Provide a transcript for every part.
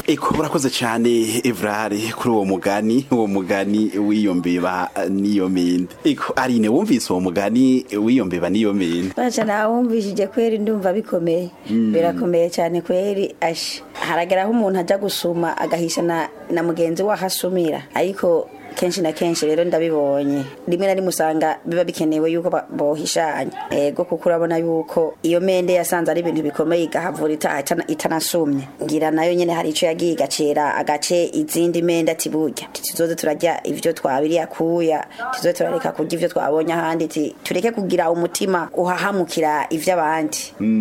eko urakoze cyane evrare kuri uwo mugani uwo mugani w'iyo mbeba n'iyo mende eko arine wumvise uwo mugani w'iyo mbeba n'iyo mende baca nawumvishije kweri ndumva bikomeye birakomeye cyane kweri asha haragera aho umuntu ajya gusuma agahisha na, na mugenzi we ahasumira ariko kenshi na kenshi rero ndabibonye rimwe na rimwe usanga biba bikenewe yuko ba- bohishanya ego kuko urabona yuko iyo mende yasanze ari ibintu bikomeye igahavura ita- itana- itanasumye ngira nayo nyene hari ico yagiye igacera agace izindi mende ati burya tuzoze turarya ivyo twabiriye akuya tuzoze turareka kurya ivyo twabonye ahandi ti tureke kugira umutima uhahamukira ivy'abandi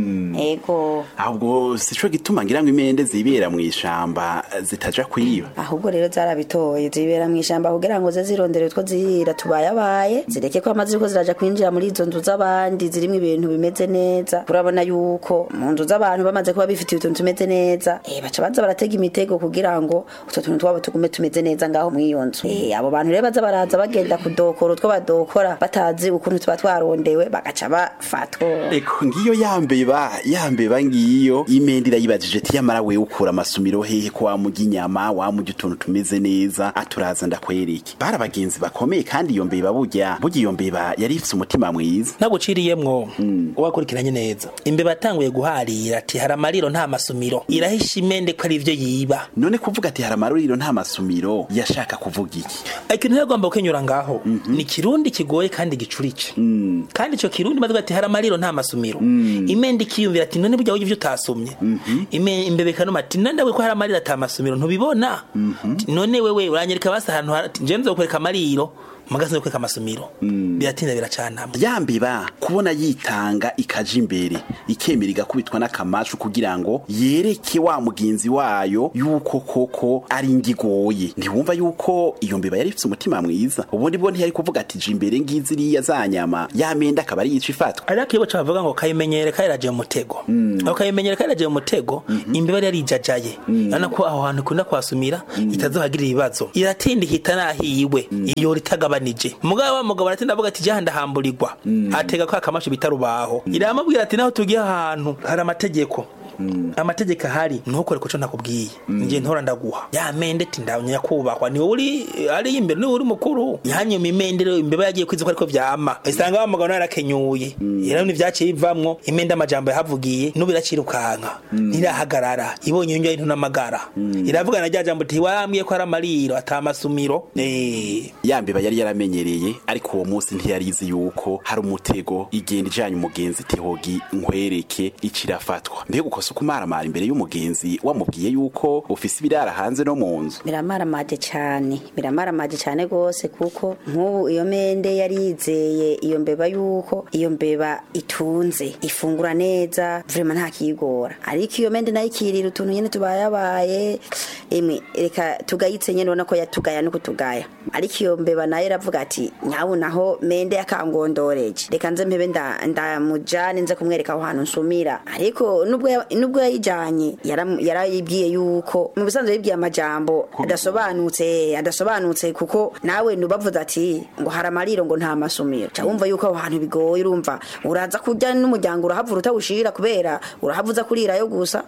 ego ahubwo sico gituma ngira ngo imende zibera mu ishamba zitaja kwiba ahubwo rero zarabitoye zibera mu ishamba kugira ngo ze zirondere utwo zirira tubayabaye zireke ko amazi ko ziraja kwinjira muri izo nzu z'abandi zirimo ibintu bimeze neza urabona yuko mu nzu z'abantu bamaze kuba bifitiye utuntu tumeze neza eh baca baza baratega imitego kugira ngo utwo tuntu twabo tugume tumeze neza ngaho mu iyo nzu eh abo bantu rero baza baraza bagenda kudokora utwo badokora batazi ukuntu tuba twarondewe bagaca bafatwa eko ngiyo yambeba yambeba ngiyo imende irayibajije ati yamara wewe ukura amasumiro hehe ko wamurya inyama wamurya utuntu tumeze neza aturaza ndakwereke bari abagenzi bakomeye kandi iyo mbeba burya burya iyo mbeba yari ifise umutima mwiza naguciriyemwo wakurikiranye neza imbeba yatanguye guharira ati hari amariro nta masumiro irahisha imende ko ari ivyo yiba none kuvuga ati hari amaruriro nta masumiro yashaka kuvuga iki ikintu rero agomba gukenyura ngaho ni kirundi kigoye kandi gicurice kandi ico kirundi bavuga ati hari amariro nta masumiro imende ikiyumvira ati none burya wivyo utasomye Ime- imbebe ikanuma ati none ndawe ko hari amariro ata masumiro ntubibona Ati, none wewe uranyereka basi ahantu hari- ati nje nzokwereka amariro mugasi nzokwereka amasumiro biratinda biracanamwe yambeba kubona yitanga ikaja imbere ikemera igakubitwa n'akamashu kugira ngo yereke wa mugenzi wayo yuko koko ari ngigoye ntiwumva yuko iyo mbeba yari ifise umutima mwiza ubundi bwo ntiyari kuvuga ati je imbere ngizi iriya za nyama yamenda akaba ari yica ifatwa ariko iyo baca bavuga ngo kayimenyere kayiraje mu mutego aho kayimenyere kayiraje mu mutego imbeba yari yarijajaye urabona ko aho hantu ikunda kwasumira itazohagirira ibibazo iratinda ihita nahiwe iyo ritagabanije mugabo wa mugabo aratinda avuga ati jya ndahamburirwa atega ko akamasho bita rubaho iramubwira ati naho tugiye ahantu hari amategeko amategeko ahari ntukore kuco nakubwiye nje ntora ndaguha ya mende ati ndawunya kubahwa ni wowe uri ari imbere ni wowe uri mukuru yanyuma imende rero imbeba yagiye kwiza ko ariko vyama isanga wa mugabo yarakenyuye rero nivyaciye bivamwo imende amajambo yahavugiye n'ubu iracirukanka ntirahagarara ibonye yongera intu n'amagara iravuga na rya jambo ati wambwiye ko ari amariro ata masumiro eh yambeba yari yaramenyereye ariko uwo munsi ntiyarizi yuko hari umutego igenda ijanye umugenzi tihogi nkwereke icirafatwa mbega ukosa ukumaramara imbere y'umugenzi wamubwiye yuko ufise ibirara hanze no mu nzu biramaramaje cyane biramaramaje cyane rwose kuko nk'ubu iyo mende yari yizeye iyo mbeba yuko iyo mbeba itunze ifungura neza vrema nta kiyigora ariko iyo mende nayo ikirira utuntu nyene tubayabaye emwe reka tugayitse nyene ubona ko yatugaya no kutugaya ariko iyo mbeba nayo iravuga ati nyabu naho mende yakangondoreje reka nze mpebe nda- ndamujane nze kumwereka aho hantu nsumira ariko nubwo ya- nubwo yayijanye yaram- yarayibwiye yuko mu bisanzwe yibwiye amajambo adasobanutse adasobanutse kuko nawe nubavuze ati ngo hari amariro ngo nta masumiro ca wumva yuko aho hantu bigoye urumva uraza kurya n'umuryango urahavura utawushira kubera urahavuza kurirayo gusa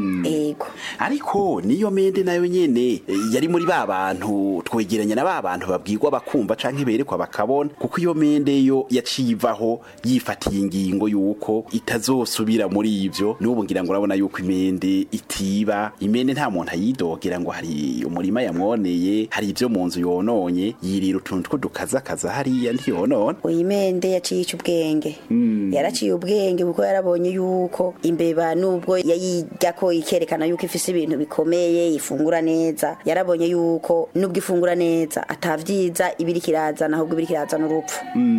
ego ariko niyo mende nayo nyene eh, yari muri ba bantu twegeranya na ba bantu babwirwa bakumva canke berekwa bakabona kuko iyo mende yo yaciye ivaho yifatiye ingingo yuko itazosubira muri ivyo n'ubu ngira ngo urabona yuko imende itiba imende nta muntu ayidogera ngo hari umurima yamwoneye hari ivyo mu nzu yononye yirira utuntu tw'udukazakaza hariya ntiyonona uyu mende yaciye ica ubwenge yaraciye ubwenge kuko yarabonye yuko imbeba nubwo yayirya ko ikerekana yuko ifise ibintu bikomeye ifungura neza yarabonye yuko nubwo ifungura neza atavyiza ibiri kirazana ahubwo ibiri kirazana urupfu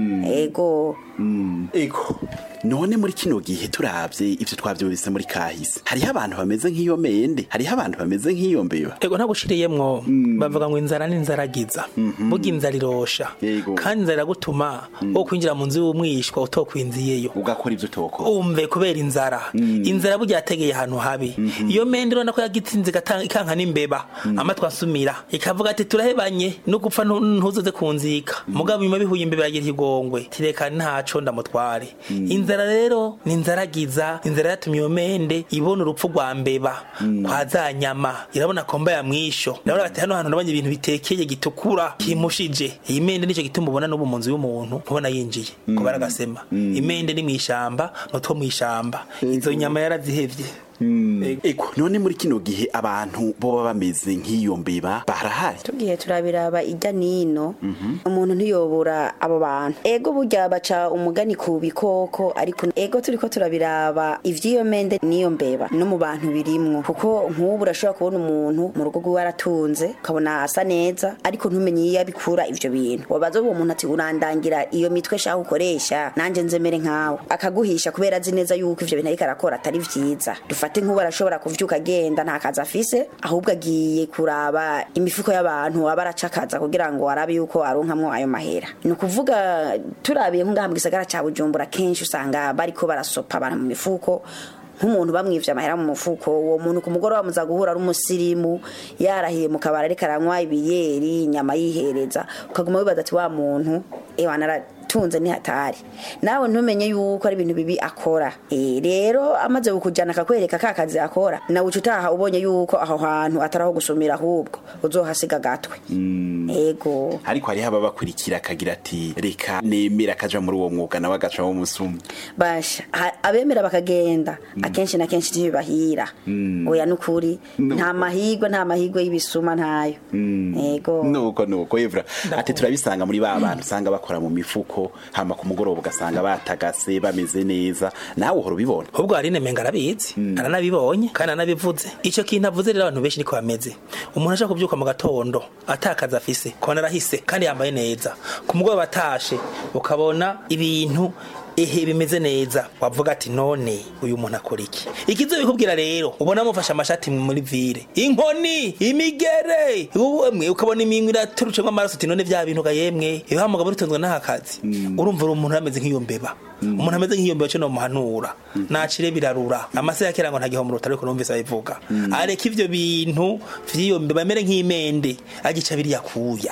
ego ego none muri kino gihe turavye ivyo twavyumvise muri kahise hariho abantu bameze nk'iyo mende hariho abantu bameze nk'iyo mbeba ego ntagushiriyemwo bavuga ngo inzara ni inzaragiza burya inzara irosha Yego. kandi inzara iragutuma wo kwinjira mu nzu y'umwishwa utokwinziyeyo ugakora ivyo utokora umve kubera inzara inzara burya yategeye ahantu habi iyo mende urabona ko yagitsinze igata- ikanka n'imbeba amatwi asumira ikavuga ati turahebanye no gupfa ntu- ntuzoze kunzika mugabo nyuma bihuye imbeba yagira ikigongwe tireka ntaco ndamutware inzara inzara rero ni inzaragiza inzara yatumye iyo mende ibona urupfu rwa mbeba kwa za nyama irabona komba ya mwisho irabona ati hano hantu nabonye ibintu bitekeye gitukura kimushije iyi mende nicyo gituma ubona n'ubu mu nzu y'umuntu ubona yinjiye kuba aragasema imende ni mw'ishamba n'utwo mw'ishamba izo nyama yarazihevye eko none muri kino gihe abantu boba bameze nk'iyo mbeba barahari tugiye turabiraba ijya nino umuntu ntiyobora abo bantu ego burya baca umugani ku bikoko ariko ego turiko turabiraba ivy'iyo mende n'iyo mbeba no mu bantu birimwo kuko nk'ubu urashobora kubona umuntu mu rugo rwiwe aratunze ukabona asa neza ariko ntumenye iyo abikura ivyo bintu wabaza uwo muntu ati urandangira iyo mitwe shaka ukoresha nanje nzemere nkawe akaguhisha kubera azi neza yuko ivyo bintu ariko arakora atari vyiza dufate nk'ubu arashobora kuvyuka agenda nta kazi afise ahubwo agiye kuraba imifuko y'abantu aba aracakaza kugira ngo arabe yuko aronkamwo ayo mahera ni ukuvuga turabiye nk'ngaha mu gisagara ca bujumbura kenshi usanga bariko barasopa abantu mu mifuko nk'umuntu bamwivye amahera mu mufuko uwo muntu ku mugoroba muza guhura ari umusirimu yarahiye mu kabari ariko aranywa ibiyeri inyama yihereza ukaguma wibaza ati wa muntu ewa naratunze ni hatari nawe ntumenye yuko ari ibintu bibi akora e, rero amaze kukujana akakwereka ka kazi akora nawe uca utaha ubonye yuko aho hantu atari aho gusumira ahubwo uzohasiga gatwe ego ariko hariho ababakurikira akagira ati reka nemera akaja muri uwo mwuga nawe agaca wo musuma basha ha- abemera bakagenda akenshi na kenshi ntibibahira oya nukuri nta mahigwe nta mahigwe y'ibisuma ntayo ego nuko nuko evra ati turabisanga muri ba bantu usanga bakora mu mifuko hama ku mugoroba ugasanga batagase bameze neza nawe uhora ubibona ahubwo hari nemenga arabizi aranabibonye kandi aranabivuze icyo kintu avuze rero abantu benshi niko bameze umuntu ashaka kubyuka mu gatondo atakaza afise kubona arahise kandi yambaye neza ku mugoroba atashe ukabona ibintu ehe bimeze neza wavuga ati none uyu muntu akora iki ikizo bikubwira rero ubona amufashe amashati muri vire inkoni imigere uwemwe ukabona iminwe iraturucemo amaraso uti none vya bintu ga yemwe iyo wa mugabo urutunzwe n'aka kazi urumva uri umuntu ameze nk'iyo mbeba umuntu ameze nk'iyo mbeba cyo nomuhanura nacire birarura amase ya kera ngo nta gihombo rutari kurumvise abivuga areka ivyo bintu vy'iyo mbeba amere nk'imende agica biriya kuya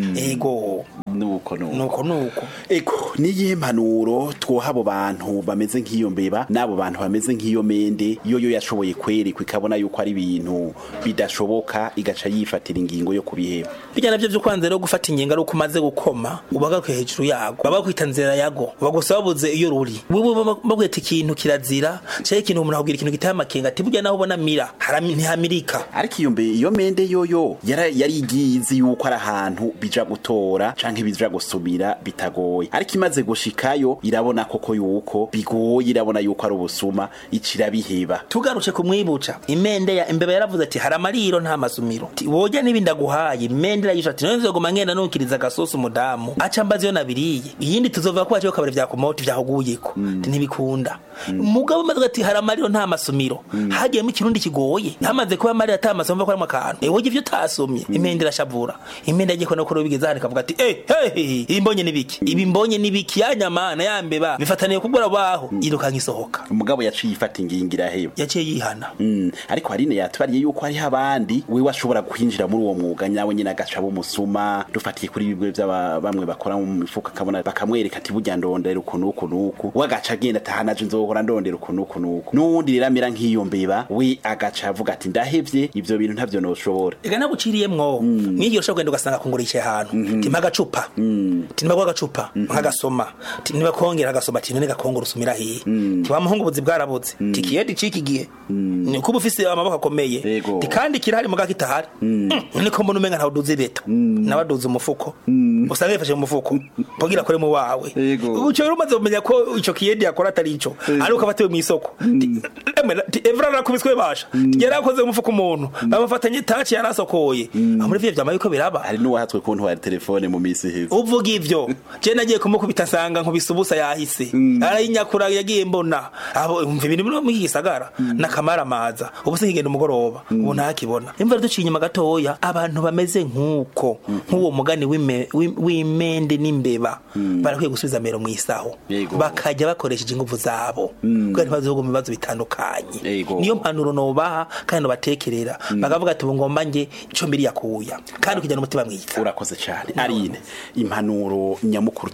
ego nuko nuko nuko nuko eko niyihe mpanuro twoha abo bantu bameze nk'iyo mbeba n'abo bantu bameze nk'iyo mende yo yo yashoboye kwerekwa ikabona yuko ari ibintu bidashoboka igaca yifatira ingingo yo kubiheba bijya navyo vyo kwanza rero gufata ingingo ari uko umaze gukoma ubagaruke hejuru yago baba bakwita nzira yago bagusaba babuze iyo ruri wewe bagweta ikintu kirazira cyangwa ikintu umuntu akubwira ikintu giteye amakenga ati burya naho ubona mira harami- ntihamirika ariko iyo mbe iyo mende yoyo yara- yari igiye izi yuko ari ahantu bija gutora canke bija gusumira bitagoye ariko imaze gushikayo irabona koko yuko bigoye irabona yuko ari ubusuma icira biheba tugarutse kumwibuca imende ya imbeba yaravuze ati hari amariro nta masumiro Ati, woja n'ibindi aguhaye imende irayisha ati none nzoguma ngenda nukiriza agasosi umudamu aca mbaza iyo nabiriye iyindi tuzova kuba cyo kabari vyakumota vyahuguyeko Ati, ntibikunda umugabo umaze ati hari amariro nta masumiro hagiyemo ikirundi kigoye hamaze kuba amariro ata masumiro ko arimo akantu ewe ivyo utasomye imende irashavura imende yagiye kubona ko bigeze hano ikavuga ati eh hey ibi mbonye nibiki ibi mbonye nibiki ya nyama na ya mbeba bifataniye kugura baho irukanka isohoka umugabo yaciye ifata ingingo iraheba yaciye yihana Mm, ariko harine yatubariye yuko hariho abandi wewe ashobora kwinjira muri uwo mwuga nyawe nyine agaca bumusuma dufatiye kuri bibwe by'aba bamwe bakora mu mifuka akabona bakamwereka ati burya ndondera uku n'uku n'uku we agaca agenda atahanaje nzohora ndondera uku n'uku n'uku n'uwundi rero amera nk'iyo mbeba we agaca avuga ati ndahevye ivyo bintu ntavyo noshobora ega naguciriyemwo mwigira ushobora kugenda ugasanga kungura yicaye ahantu timpa agacupa timpa agacupa nkagasoma Ti- niba kongera agasoma ati none gakongora usumira hiye ti wa muhungu buzi bwarabuze ti kiyedi ciki gihe ni kuba ufise amaboko akomeye Yego. ti kandi kirahari muga kitahari none ko mbona umenga ntawe uduze leta nawe aduze umufuko usanga yifashe mu mufuko mpogira akore mu wawe Yego. uco rero umaze kumenya ko ico kiyedi yakora atari ico ari uko afatiwe mw'isoko Ti- emwe, ti evra arakubiswe basha yari akoze mu mufuko umuntu bamufatanye taci yarasokoye aho muri vyo vyama yuko biraba hari n'uwahatswe kuntwara telefone mu misi iheze uvuga ivyo je nagiye kumukubita nsanga nkubise ubusa yahise arayinyakura yagiye mbona abo umva ibintu biri muri iki gisagara nakamara maza ubu sinkigenda umugoroba ubu ntakibona imva duciye inyuma gatoya abantu bameze nk'uko nk'uwo mugani w'ime- w'im- w'imende n'imbeba barakwiye gusubiza mero mw'isaho Yego. bakajya bakoresheje inguvu zabo kugira ntibazoguma ibibazo bitandukanye Yego. niyo mpanuro nobaha kandi nobatekerera bakavuga ati ubu ngomba nje ico mbiri yakuya kandi ukijyana umutima mwiza urakoze cyane arine impanuro nyamukuru twokura muri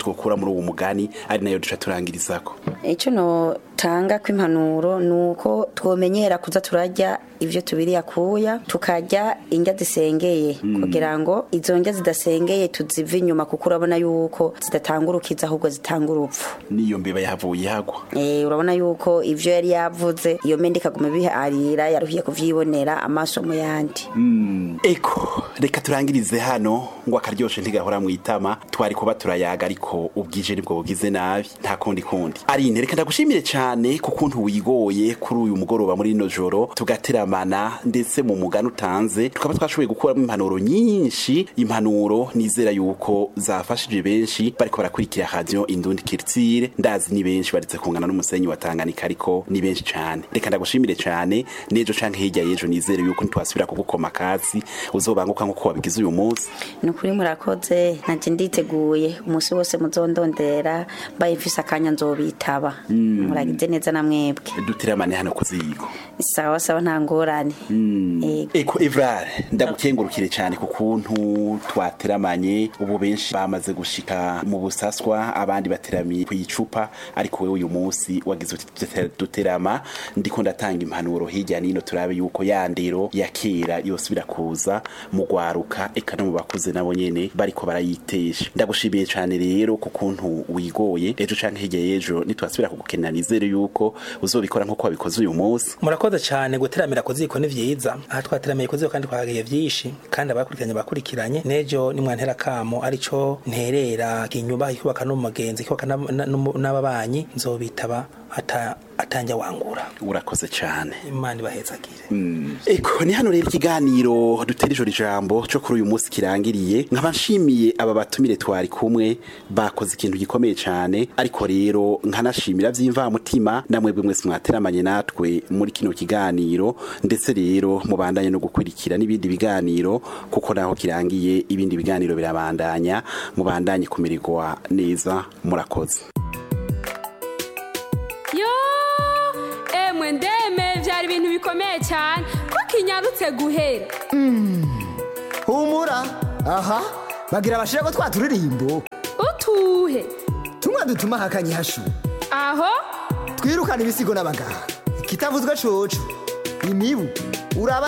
muri uwo mugani ari nayo duca turangirizako icyo notanga kw'impanuro ni uko twomenyera kuza turarya ibyo tubiri akuya tukarya indya zisengeye kugira ngo izo ndya zidasengeye tuzive inyuma kuko urabona yuko zidatanga urukiza ahubwo zitanga urupfu niyo mbeba yahavuye ihagwa Eh, urabona yuko ivyo yari yavuze iyo mende ikaguma biharira yaruhiye kuvyibonera amaso mu yandi eko reka turangirize hano ngo akaryoshe ntigahora mu itama twari kuba turayaga ariko ubwije nibwo bugize nabi nta kundi kundi arine reka ndagushimire cyane ku kuntu wigoye kuri uyu mugoroba muri ino joro tugateramana ndetse mu mugani utanze tukaba twashoboye gukuramo impanuro nyinshi impanuro nizera yuko zafashije benshi bariko barakurikira radio indundi kirtire ndazi ni benshi baretse kungana n'umusenyi wa Tanganyika ariko ni benshi cyane reka ndagushimire cyane nejo canke hirya yejo nizere yuko ntitwasubira kugukoma kasi uzobanguka nkuko wabigize uyu munsi ni ukuri murakoze nanje nditeguye umunsi wose muzondondera mbaye mfise akanya nzobitaba muragize neza na mwebwe duteramane hano kuzigo sawa sawa nta ngorane Ego. Eko Evrar ndagukengurukire cyane ku kuntu twateramanye ubu benshi bamaze gushika mu busaswa abandi bateramiye ku icupa ariko wewe uyu munsi wagize uti dute- duterama ndiko ndatanga impanuro hirya nino turabe yuko ya ndero ya kera yose birakuza mu gwaruka eka no mu bakuze nabo nyene bariko barayitesha ndagushimiye cyane rero ku kuntu wigoye ejo canke hirya y'ejo nitwasubira kugukenera nizere yuko uzobikora nkuko wabikoze uyu munsi murakoze cyane guteramira ku ziko ni vyiza aha twateramiye ku ziko kandi twahagiye vyinshi kandi abakurikiranye bakurikiranye nejo nimwantera kamo arico nterera kinyuba ikubaka n'umugenzi ikubaka n'ab- na- n'umu- n'ababanyi nzobitaba ata atanja wangura urakoze cyane imana ibahezagire Eko ni hano rero ikiganiro dutera ijoro ijambo cyo kuri uyu munsi kirangiriye nkaba nshimiye aba batumire twari kumwe bakoze ikintu gikomeye cyane ariko rero nkanashimira by'imvamutima namwebwe mwese mwateramanye natwe muri kino kiganiro ndetse rero mubandanye no gukurikira n'ibindi biganiro kuko naho kirangiye ibindi biganiro birabandanya mubandanye kumererwa neza murakoze yo emwe ndeme byari ibintu bikomeye cyane ko kinyarutse guhera humura aha bagira abashira ko twaturirimbo utuhe tumwe dutuma hakanye hashu aho twirukana ibisigo n'abaganga kitavuzwe coco imibu uraba